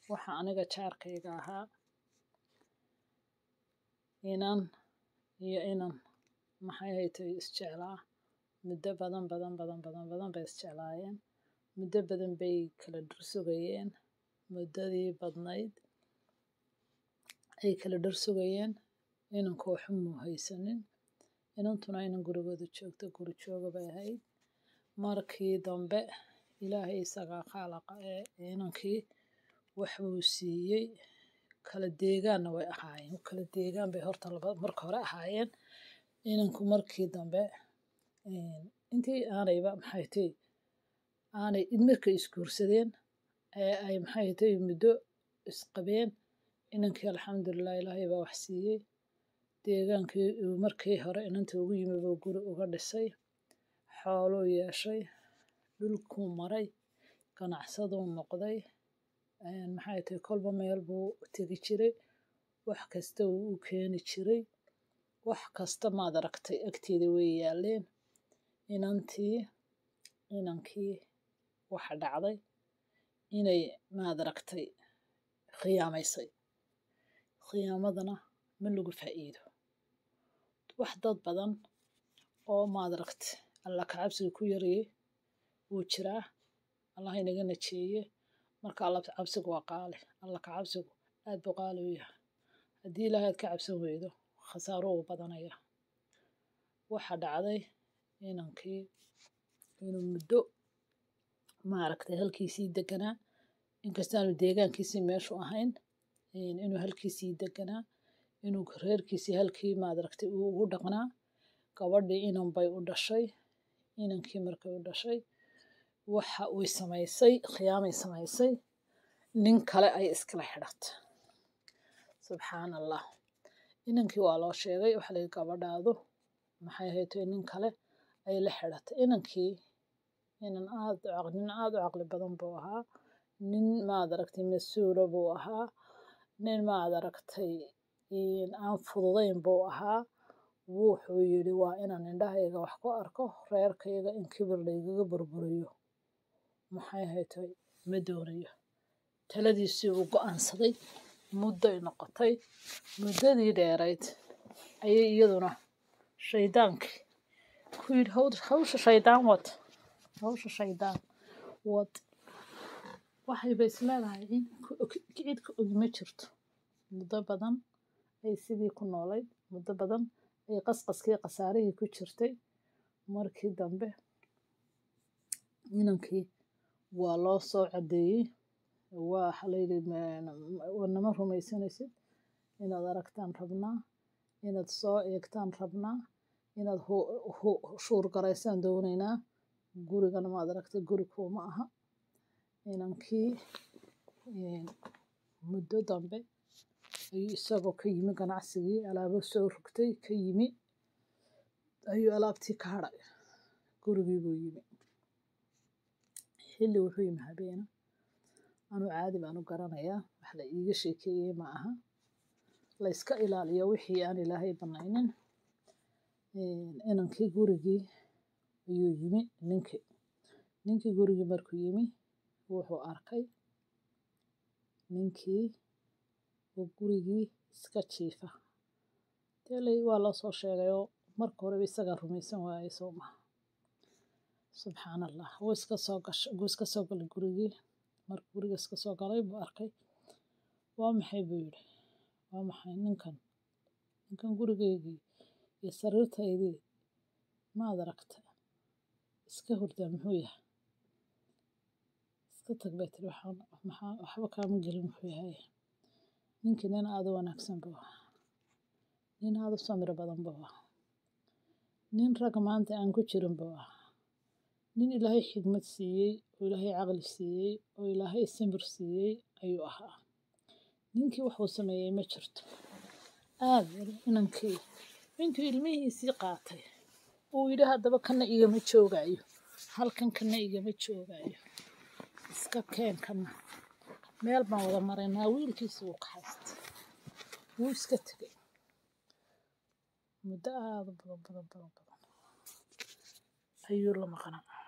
waxa aniga jaarkayga ahaa inan iyo inan maxay haytay isjeclaa muddo badan badan badan badan badan bay isjeclaayeen muddo badan bay kala dhursugayeen muddadii badnayd ay kala dhursugayeen inanku waxba muu haysanin inantuna inan gurigooda joogto guri jooga bay ahayd markii dambe ilaahay isagaa khaalaqa ee inankii wax buu siiyey kala deegaanna way ahaayeen kala deegaan bay horta laba marka hore ahaayeen inanku markii dambe intii aanayba maxay tay aanay markay isguursadeen ee ay maxay tay muddo isqabeen inankii alxamdulilah ilaahay baa wax siiyey deegaankii uu markii hore inanta ugu yimi buu guri uga dhisay xooluu yeeshay dhulkuu maray ganacsaduu noqday maxay tay kolba meel buu tegi jiray wax kasta wuu u keeni jiray wax kasta maad aragtay agteeda way yaaleen inantii inankii waxa dhacday inay maad aragtay khiyaamaysay khiyaamadana ma lagu faa'iido wax dad badan oo maad aragtay alla kacabsiga ku yarayay wuu jiraa allah inaga najeeye marka alla cabsigu waa qaali alla kacabsigu aad buu qaali u yahay haddii ilaahay aad ka cabsan weydo khasaaro uu badanaya waxa dhacday inankii inuu muddo maaragtay halkiisii deganaa inkastaanu deegaankiisii meeshu ahayn inuu halkiisii deganaa inuu reerkiisii halkii maadaragtay uu ugu dhaqnaa gabadhii inan bay u dhashay inankii markay u dhashay waxa uy samaysay khiyaamay samaysay nin kale ay iskala xidhatay subxaan allah inankii waa loo sheegay waxa layihi gabadhaadu maxay haytay nin kale ay la xidhatay inankii inan aad nin aad u caqli badan buu ahaa nin maad aragtay mas-uula buu ahaa nin maad aragtay aan fududayn buu ahaa wuxuu yidhi waa inaan indhahayga wax ku arko reerkayga in kibir laygaga burburiyo maxay haytay ma doonayo taladiisii uu go'aansaday mudday noqotay muddadii dheerayd ayay iyaduna shaydaankii ku yidhi hawsha shaydaan wad hawsha shaydaan wad waxayba isleedahay cid ka ogi ma jirto muddo badan ay sidii ku noolayd muddo badan ay qasqaskii khasaarihii ku jirtay markii dambe inankii waa loo soo caddeeyey waxa layidhi nama rumaysanaysid inaad aragtaan rabnaa inaad soo eegtaan rabnaa inaad shuurgaraysaan doonaynaa gurigana maad aragtay guri kuuma aha inankii muddo dambe ayuu isagoo ka yimi ganacsigii alaabo soo rogtay ka yimi ayuu alaabtii ka hadhay gurigii buu yimi xilli wuxuu yimi habeena anuu caadi baan u garanayaa wax la iiga sheekeeyey ma aha la yska ilaaliyo wixii aan ilaahay banaynin inankii gurigii ayuu yimi ninkii ninkii gurigii markuu yimi wuxuu arkay ninkii oo gurigii iska jiifa dee waa loo soo sheegayoo marka horeba isagaa rumaysan waayey soo maha subxaan allah wuu iska soo gashay wuu iska soo galay gurigii markuu guriga iska soo galay buu arkay waa maxay buu yidhi waa maxay ninkan ninkan gurigeygii iyo sariirtaydii maad aragta iska hurdaa muxuu yahay iska tag bay tiri waxaan maxaa waxba kaama gelin wuxuu yahay ninkii nin aada u wanaagsan buu ahaa nin aada u samiro badan buu ahaa nin ragga maanta aan ku jirin buu ahaa nin ilaahay xigmad siiyey oo ilaahay caqli siiyey oo ilaahay samir siiyey ayuu ahaa ninkii wuxuu sameeyey ma jirto aad inankii intuu ilmihiisii qaatay uu yidhi haddaba kana igama joogaayo halkan kana igama joogaayo iska keen kana meel baan wada maraynaa wiilkiisi wuu ka haystay wuu iska tegay muddo aada u badan badan badan badan ayuu la maqnaa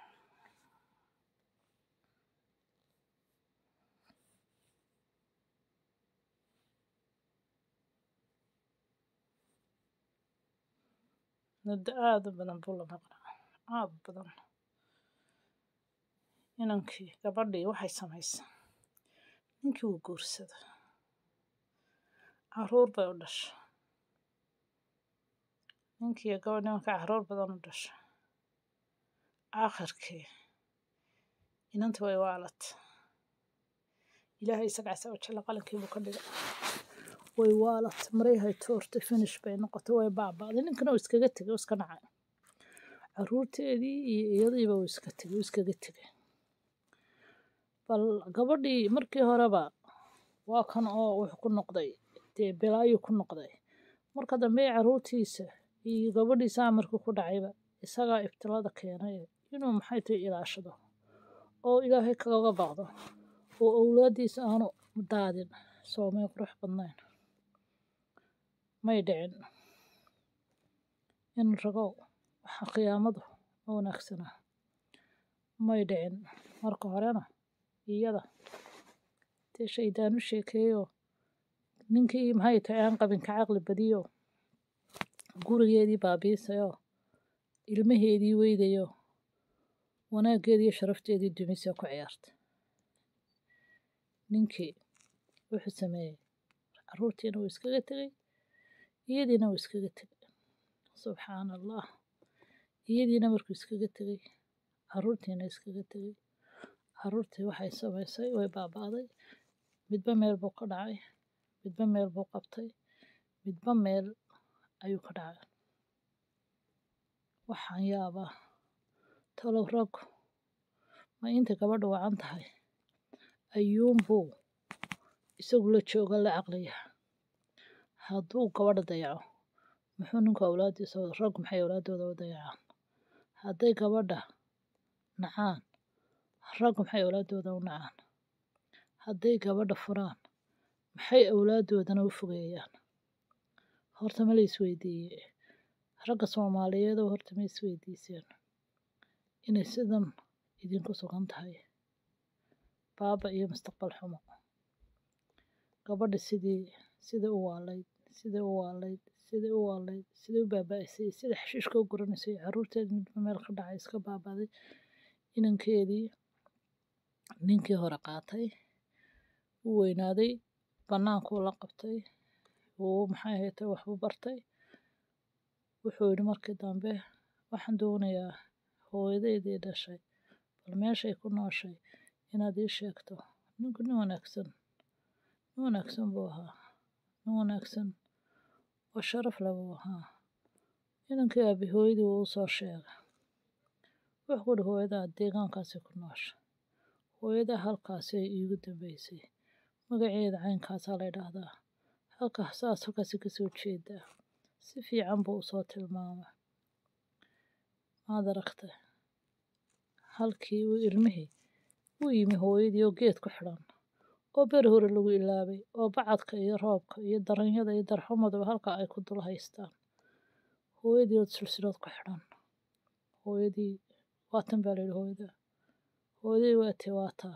muddo aada u badan buu la maqnaa aada u badan inankii gabadhii waxay samaysa ninkii wuu guursada caruur bay u dhasha ninkii gabadh nimanka caruur badan u dhasha aakhirkii inantii way waalat ilaahay isaga casa wajalla qalinkiibuu ka dhigay way waalat maryahay toortay finish bay noqotay way baaba'day ninkana uu iskaga tegay uu iska nacay caruurteedii iyo iyadiiba uu iska tegay uu iskaga tegay bal gabadhii markii horeba waa kan oo wuxuu ku noqday dee bilaayuu ku noqday marka dambe caruurtiisa iyo gabadhiisa amarkii ku dhacayba isagaa ibtilada keenay inuu maxay tahay ilaashado oo ilaahay kaga baqdo oo awlaadiisa aanu daadin soomay qurux badnayn may dhicin in ragow waxa qiyaamadu ma wanaagsanaa may dhicin marka horena iyada dee shaydaan u sheekeeyo ninkii maxay tahay aan qabin ka caqli badiyo gurigeedii baabiisayo ilmaheedii weydayo wanaaggeedii iyo sharafteedii dumisee ku ciyaarta ninkii wuxuu sameeyey caruurtiina wuu iskaga tegey iyadiina wuu iskaga tegey subxaana allah iyadiina markuu iskaga tegey caruurtiina iskaga tegey caruurtii waxay samaysay way baaba'day midba meel buu ka dhacay midba meel buu qabtay midba meel ayuu ka dhacay waxaan yaabaa talow raggu ma inta gabadha wacan tahay ayuunbuu isagu la jooga la caqliyaha hadduu gabadha dayaco muxuu ninku awlaadiisa raggu maxay awlaadooda u dayacaan hadday gabadha nacaan raggu maxay awlaadooda u nacaan hadday gabadha furaan maxay awlaadoodana u fogeeyaan horta ma la isweydiiye ragga soomaaliyeed oo horta ma isweydiiseen inay sidan idinku sugan tahay baaba iyo mustaqbal xumo gabadha sidii sidai u waalayd sidai u waalayd sidai u waalayd sidai u baaba'isay sida xashiishka u guranaysay caruurteeda midba meel ka dhacay iska baabaday inankeedii ninkii hore qaatay wuu weynaaday bannaankuu la qabtay wuu maxay haytay waxbuu bartay wuxuu yidhi markii dambe waxaan doonayaa hooyadeydii dhashay bal meeshay ku nooshay inaad ii sheegto ninku nin wanaagsan nin wanaagsan buu ahaa nin wanaagsan oo sharaf leh buu ahaa inankii aabi hooyadii wuu u soo sheegay wuxuu ku yidhi hooyadaa deegaankaasay ku noosha hooyadaa halkaasay iigu dambeysay magaceeda caynkaasaa la ydhaahdaa halkaas saas halkaasi kasoo jeedaa si fiican buu usoo tilmaamay maad aragtay halkii uu ilmihii u yimi hooyadii oo geed ku xidhan oo beri hore lagu ilaabay oo bacadka iyo roobka iyo daranyada iyo darxumaduba halka ay ku dul haystaan hooyadii oo silsilad ku xidhan hooyadii waatan baa layidhi hooyada hooyadii waatee waataa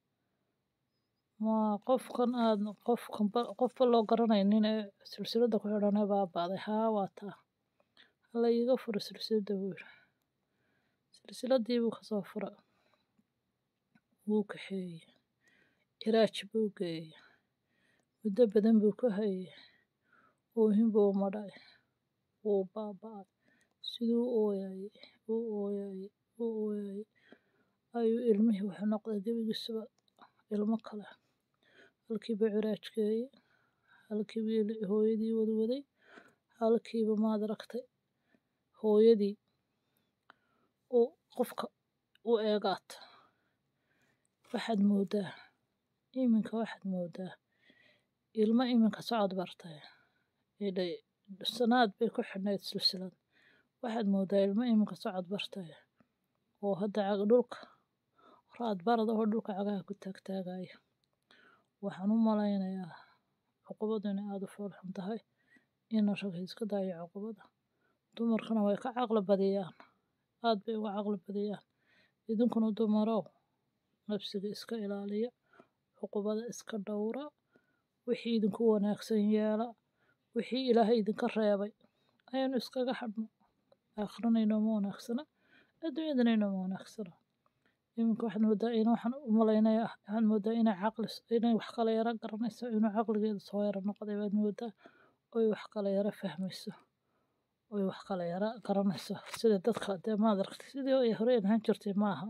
ma qofkan aad qofkan qofba loo garanaynin ee silsiladda ku xidhanee baaba'day haa waataa hala iiga furo silsiladda buu yidhi silsiladdii buu kasoo fura wuu kaxeeyey ciraaj buu geeyey muddo badan buu ku hayey oohin buu madhay wuu baaba'ay siduu u ooyayey uu ooyayey uu ooyayey ayuu ilmihii wuxuu noqday gebigiisuba ilmo kale halkiiba ciraaj geeyey halkiiba hooyadii wadwaday halkiiba maad aragtay hooyadii uu qofka u eegaata waxaad moodaa iminka waxaad moodaa ilmo iminka socod bartay idhay sanaad bay ku xidhnayd silsilad waxaad moodaa ilmo iminka socod bartay oo hadda cag dhulka raad barada oo dhulka cagaha ku taagtaagaya waxaan u malaynayaa cuqubadu inay aada u fool xun tahay ina rag iska daayo cuqubada dumarkana way ka caqli badiyaan aad bay uga caqli badiyaan idinkuna dumarow nafsiga iska ilaaliya cuqubada iska dhowra wixii idinku wanaagsan yeela wixii ilaahay idinka reebay ayaynu iskaga hadhno aakhirana inooma wanaagsana adduunyadana inooma wanaagsana iminka waxaad moodaa in waxaan u malaynaya waxaad moodaa inay caqlis inay wax kala yara garanayso inuu caqligeedu soo yara noqday baad moodaa oy wax kala yara fahmayso oy wax kala yara garanayso sida dadka dee maad aragtay sidii ay hore ahaan jirtay maaha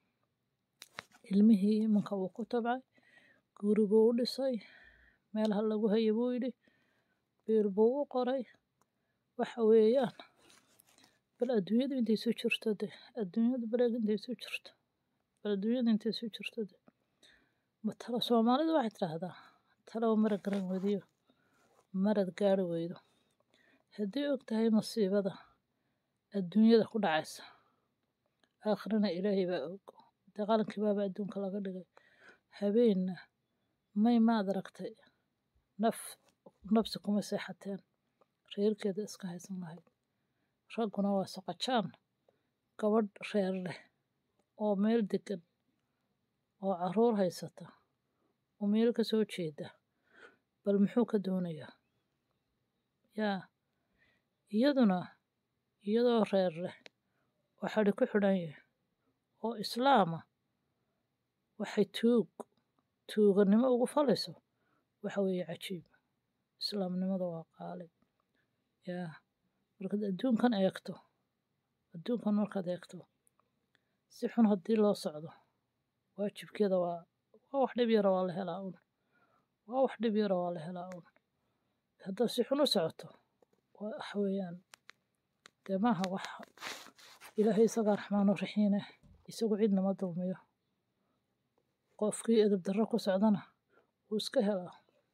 ilmihii iminka wuu ku tabcay guri buu u dhisay meelaha lagu hayo buu yidhi biil buu u qoray waxa weeyaan bal adduunyadu intay soo jirto de adduunyadu baleeg intay soo jirto bal adduunyadu intay soo jirto de ma talo soomaalidu waxay tidhaahdaa talow marad garan weydiyo marad gaari weydo haddii og tahay masiibada adduunyada ku dhacaysa aakhirana ilaahay baa og dee qalankii baaba adduunka laga dhigay habeenna may maad aragtay naf nafsi kuma seexateen reerkeeda iska haysan lahayd ragguna waa soqojaan gabadh reer leh oo meel degan oo caruur haysata oo meel ka soo jeeda bal muxuu ka doonayaa yaa iyaduna iyadoo reer leh oo xadhi ku xidhan yahay oo islaama waxay tuug tuuganimo ugu falayso waxa weeye cajiib islaamnimada waa qaali yaa markaad adduunkan eegto adduunkan markaad eegto si xun haddii loo socdo waajibkeeda waa waa wax dhib yara waa la helaa un waa wax dhib yara waa la helaa un haddaad si xun u socoto waxa weeyaan dee maaha wax ilaahay isagaa raxmaanu raxiine isagu cidnama dulmiyo qofkii edeb darro ku socdana wuu iska helaa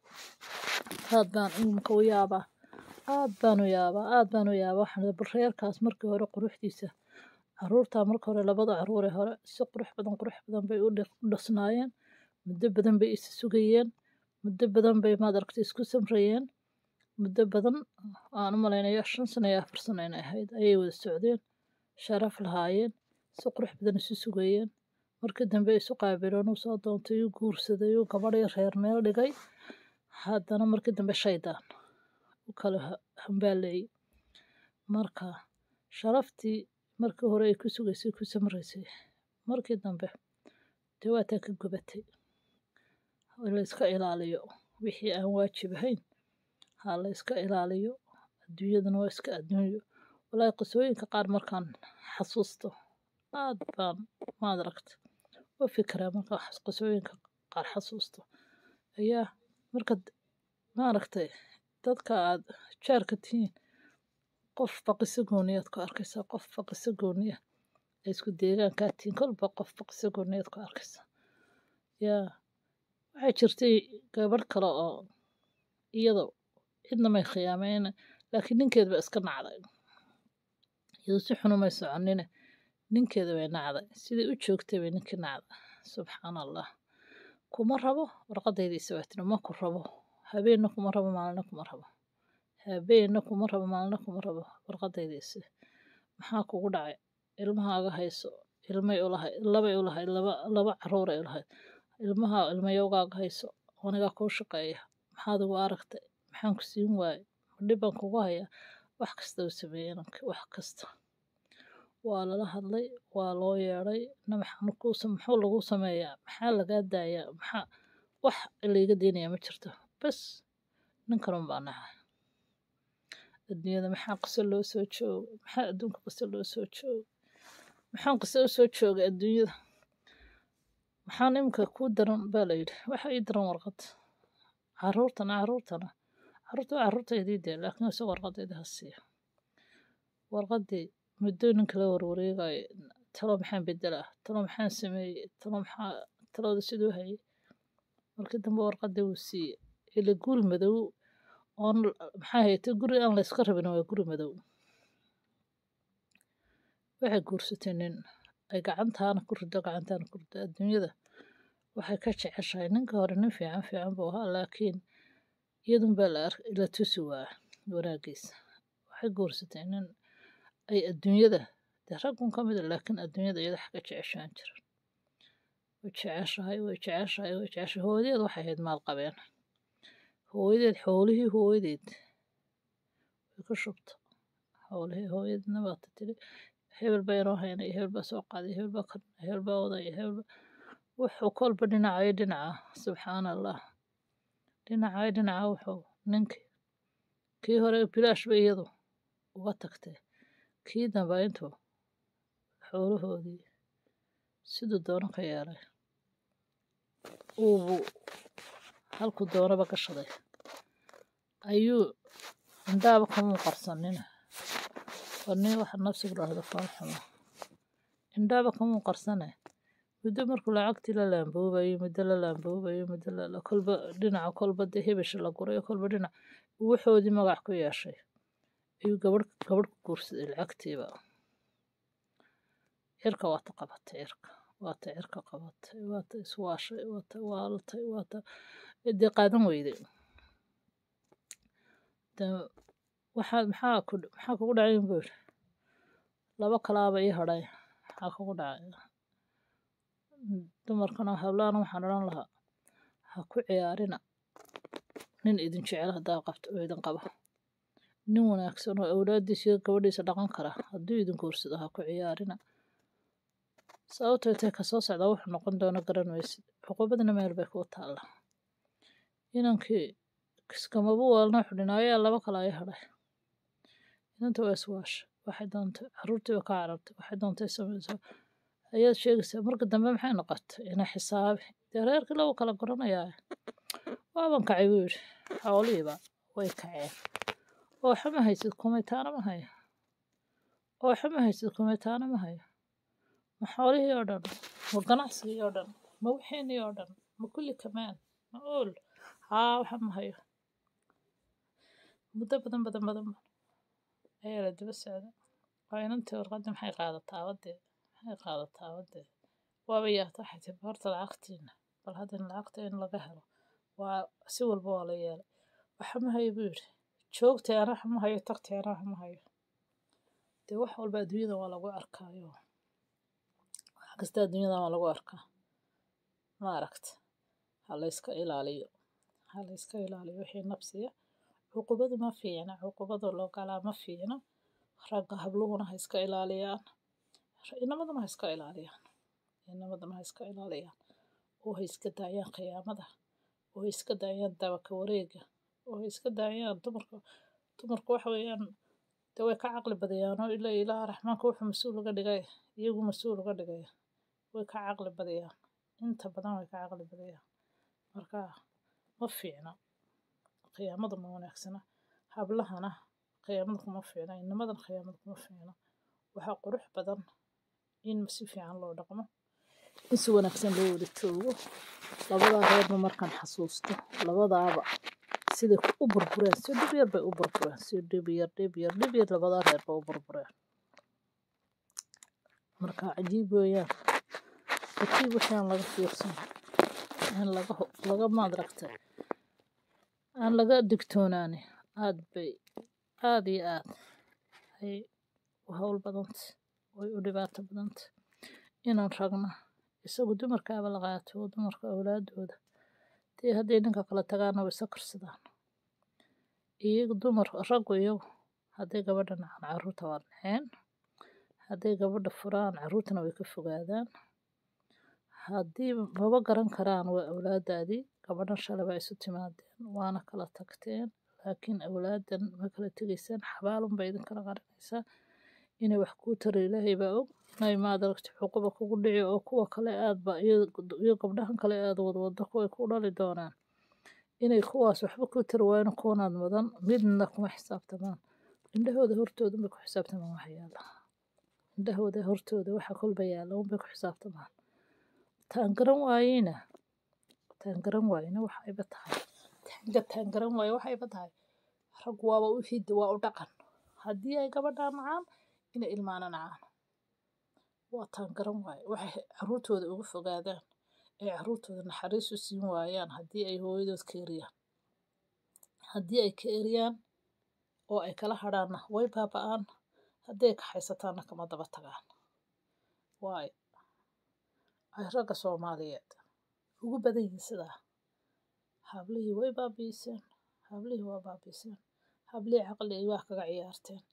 aad baan imika u yaabaa aad baan u yaabaa aad baan u yaabaa waxaan bal reerkaas markii hore quruxdiisa caruurtaa marka hore labada caruuree hore si qurux badan qurux badan bay u dhasnaayeen muddo badan bay is sugayeen muddo badan bay maad aragtay isku samrayeen muddo badan aan u malaynayo shan sano iyo afar sano inay ahayd ayay wada socdeen sharaf lahaayeen si qurux badan isu sugayeen markii dambe isu qaabileen uu soo doontay uu guursaday uu gabadhii reer meel dhigay haddana markii dambe shaydaan u kala hambaaleeyey marka sharaftii markii hore ay ku sugaysay ku samraysay markii dambe dee waataa ka gubatay la iska ilaaliyo wixii aan waajib ahayn ha la iska ilaaliyo adduunyadana waa iska adduunyo walaahi qisooyinka qaar markaan xasuusto aad baan maad aragta u fikiraa markaan qisooyinka qaar xasuusto ayaa markaad maaragtay dadka aad jaarka tihiin qofba qiso gooniyaad ku arkaysaa qofba qiso gooniya ay isku deegaankaa tihiin kolba qofba qiso gooniyaad ku arkaysaa yaa waxay jirtay gabadh kale oo iyadoo cidna may khiyaameen laakiin ninkeed ba iska nacday iyadoo si xunumay soconine ninkeeda bay nacday sidai u joogtay bay ninkii nacday subxaan allah kuma rabo warqadaydiisa waa tiri ma ku rabo habeenna kuma rabo maalina kuma rabo habeenna kuma rabo maalina kuma rabo warqadaydiisa maxaa kugu dhacay ilmahaaga hayso ilmay ulahayd labay ulahayd laba laba caruuray ulahayd ilmaha ilmayowgaaga hayso anigaa kuu shaqeeya maxaad ugu aragtay maxaan ku siin waaye madhib baan kugu hayaa wax kasta uu sameeyey inanka wax kasta waa lala hadlay waa loo yeedhay na maxaan kuu muxuu lagu sameeyaa maxaa lagaa daayaa maxaa wax layga deynayaa ma jirto bas ninkan un baa naca adduunyada maxaa qiso loo soo jooga maxaa adduunka qiso loo soo jooga maxaan qiso u soo joogay adduunyada maxaan imika kuu daran baa la yidhi waxa ii daran warqad caruurtana caruurtana caruurta waa caruurtaydii dee laakiin isaga warqadayda ha siiya warqadii muddo ninka la warwareegayo talo maxaan bedelaa talo maxaan sameeyey talo maxaa talooda siduu hayay markii dambe warqadii wuu siiyey ila guri madow oon maxaa haytay guri aan layska rabin waa guri madow waxay guursatay nin ay gacantaana ku rido gacantaana ku rido adduunyada waxay ka jeceshahay ninka hore nin fiican fiican buu ahaa laakiin iyadun baa la la tusi waa wanaagiisa waxay guursatay nin ay adduunyada dee raggun ka mid a laakiin adduunyada iyada wax ka jeceshaan jiran way jeceshahay way jeceshahay way jeceshahay hooyadeed waxay ahayd maal qabeen hooyadeed xoolihii hooyadeed way ku shubta howlihii hooyadna waata tiri hebel baa inoo haynay hebel baa soo qaaday hebel baa kan hebel baa odaya hebel baa wuxuu kolba dhinacayo dhinaca subxaana allah dhinacayo dhinaca wuxuu ninkii kii hore bilaash ba iyadu uga tagtay kii damba intuu xoolahoodii siduu doono ka yeelay uubu halkuu doonaba gashaday ayuu indhaaba kamuu qarsanina waa nin waxa nafsigu dhahdo foolxuma indhaaba kamuu qarsane muddo markuu lacagtii la laamboobayo muddo la laamboobayo muddo la kolba dhinaca kolba dee hebesha la gurayo kolba dhinac wuxoodii magac ku yeeshay ayuu gabadh gabadh ku guursaday lacagtiiba cirka waata qabatay cirka waata cirka qabatay waata iswaashay waata waalatay waata dee qaadan weyday waxaa maxaa ku maxaa kugu dhacay buu yidhi laba kalaaba ii hadhay maxaa kugu dhacay dumarkana hablaana waxaan odhan lahaa ha ku ciyaarina nin idin jecel haddaa qabto oo idin qaba nin wanaagsan oo awlaadiisa iyo gabadhiisa dhaqan kara hadduu idin guursado ha ku ciyaarina sababtoo intay kasoo socdaa wuxuu noqon doono garan maysid cuqubadna meel bay kuu taalla inankii kiskamabu waalna xudhinaayaa laba kale ay hadhay inanta waa iswaasha waxay doontay caruurtiiba ka carabtay waxay doontay samaysaa ayaad sheegaysaa marka dambe maxay noqotay inay xisaabi dee reerkii lagu kala goranayaa waaban kacay buu yidhi xoolihiiba way kaceen oo xama haysid kumitaana ma hayo oo xama haysid kumitaana ma hayo ma xoolihii oo dhan ma ganacsigii oo dhan ma wixiinii oo dhan ma kulli kamaan ma ool haa waxa ma hayo muddo badan badan badan ayaa la daba socda waa inantii warqadda maxay qaadataa wadee maxay qaadataa wadee waaba yaata waxay tiri horta lacagtiina bal haddana lacagta in laga helo waa si walba waa la yeelay waxa ma hayo buu yidhi joogtay ana waxa ma hayo tagtay ana waxa ma hayo dee wax walba adduunyada waa lagu arkaayo wax kasta adduunyada waa lagu arkaa ma aragta ha la iska ilaaliyo ha la iska ilaaliyo wixii nafsiya cuqubadu ma fiicna cuqubada loo galaa ma fiicna ragga habluhuna ha iska ilaaliyaan inamaduna ha iska ilaaliyaan inamaduna ha iska ilaaliyaan oo ha iska daayaan khiyaamada oo ha iska daayaan dabaka wareega oo ha iska daayaan dumarka dumarku waxa weeyaan dee way ka caqli badayaan oo ilaa ilaaha raxmaanka wuxuu mas-uul uga dhigay iyagu mas-uul uga dhigaya way ka caqli badayaan inta badan way ka caqli badayaan marka ma fiicna khiyaamada ma wanaagsana hablahana khiyaamada kuma fiicna inamadan khiyaamada kuma fiicna waxaa qurux badan in si fiican loo dhaqmo in si wanaagsan loo wada joogo labadaa reerba markaan xasuusto labadaaba siday u burbureen si dhib yar bay u burbureen si dhib yar dhib yar dhib yar labadaa reerba u burbureen marka cajiib weeyaan cajiib wixii aan laga fiirsan aan laga laga maadragtay aan laga digtoonaani aad bay aad iyo aad ay u howl badanta way u dhibaato badanta inaan ragna isagu dumarkaaba la qaato oo dumarka awlaadooda dee hadday ninka kala tagaana way isa karsadaan iyagu dumar raggu iyagu hadday gabadha nacaan carruurta waa naceen hadday gabadha furaan carruurtana way ka fogaadaan haddii maba garan karaan waa awlaadaadii gabadhan shalay baa isu timaadeen waana kala tagteen laakiin awlaadan ma kala tegaysaan xabaalun bay idinkala qarinaysaa inay wax kuu taro ilaahay baa og inay maad aragti cuquba kugu dhici oo kuwa kale aadba iyo gabdhahan kale aad wadwado kuway ku dhali doonaan inay kuwaas waxba kuu tari waayeen kuwanaad mudan midna kuma xisaabtamaan indhahooda hortooda bay ku xisaabtamaan waxa yaala indhahooda hortooda waxa kolba yaala unbay ku xisaabtamaan taan garan waayeyna taan garan waayeyna waxayba tahay taanga taan garan waaye waxayba tahay rag waaba u hidda waa u dhaqan haddii ay gabadhaa nacaan inay ilmaana nacaan waa taan garan waaye waxay carruurtooda uga fogaadaan ay carruurtooda naxariis u siin waayaan haddii ay hooyadood ka eriyaan haddii ay ka eriyaan oo ay kala hadhaanna way baaba'aan haddii ay kaxaysataanna kama daba tagaan waayo ay ragga soomaaliyeed ugu badan yihiin sidaa hablihii way baabiiseen hablihii waa baabiiseen hablihii caqligii waa kaga ciyaarteen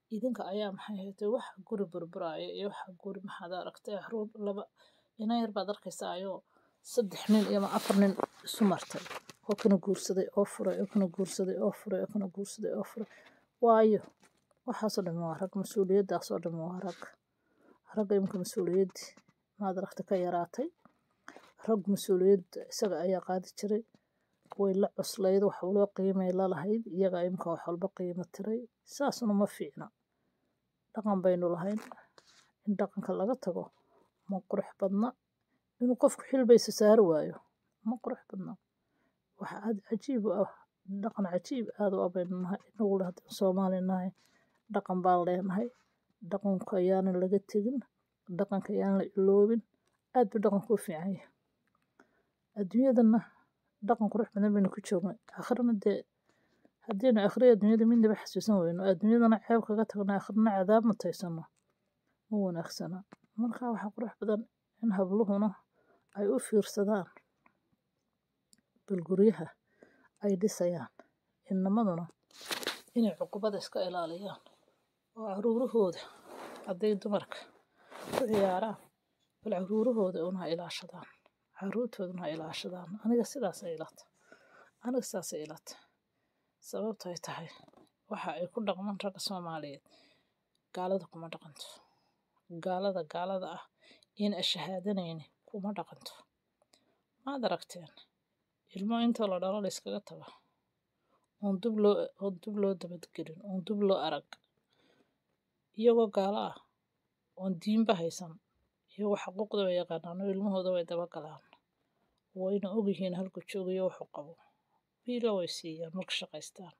idinka ayaa maxay haytay wax guri burburaya iyo waxa guri maxaad aragtay caruur laba ina yar baad arkaysaa ayoo saddex nin iyo afar nin isu martay oo kana guursaday oo furay oo kana guursaday oo furay oo kana guursaday oo furay waayo waxaasoo dhan waa rag mas-uuliyaddaasoo dhan waa rag ragga imika mas-uuliyaddii maad aragta ka yaraatay rag mas-uuliyadda isaga ayaa qaadi jiray way la cuslayd wax loo qiimay la lahayd iyaga imika wax walba qiimo tiray saasna ma fiicna dhaqan baynu lahayn in dhaqanka laga tago ma qurux badna inuu qofku xilbaysa saari waayo ma qurux badna waxa aad cajiib u ah dhaqan cajiib aad u abaynu nahay inagu le haddaan soomaali nahay dhaqan baan leenahay dhaqanka ayaanan laga tegin dhaqanka ayaan la iloobin aad buu dhaqanku u fiican yahay adduunyadana dhaqan qurux badan baynu ku joognay akhrina dee haddiinu akhriya adduunyada midnaba xasuusan weyno adduunyadana ceeb kaga tagno akhrina cadaab mutaysano ma wanaagsana marka waxaa qurux badan in habluhuna ay u fiirsadaan bal guryaha ay dhisayaan inamaduna inay cuqubada iska ilaaliyaan oo caruurahooda hadday dumarka ku ciyaaraan bal caruurahooda una ha ilaashadaan caruurtooduna ha ilaashadaan aniga sidaasay ilata aniga sidaasay ilata sababto ay tahay waxa ay ku dhaqmaan ragga soomaaliyeed gaalada kuma dhaqanto gaalada gaalada ah in ashahaadanayni kuma dhaqanto maad aragteen ilmo intoo la dhalo la iskaga tago oon dub loo oon dub loo dabadgelin oon dub loo arag iyagoo gaalo ah oon diinba haysan iyagoo xaquuqda way yaqaanaan oo ilmahooda way dabagalaan wayna ogyihiin halku joogayo wuxuu qabo biila way siiyaan marka shaqaystaan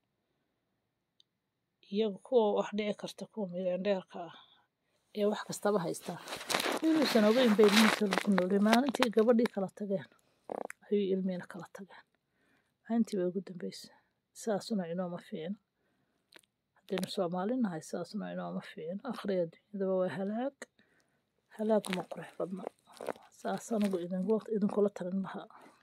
iyaga kuwa wax dhici karta kuwa milyandheerka ah ee wax kastaba haystaan inuusan ogeyn bay ilmihiisa lagu noolay maalintii gabadhii kala tageen ayuu ilmihiina kala tageen maalintii bay ugu dambaysa saasuna inooma fiicna haddaynu soomaali nahay saasuna inooma fiicna akhriya adduunyadaba waa halaag halaaguma qurux badna saas anigu idinkula talin lahaa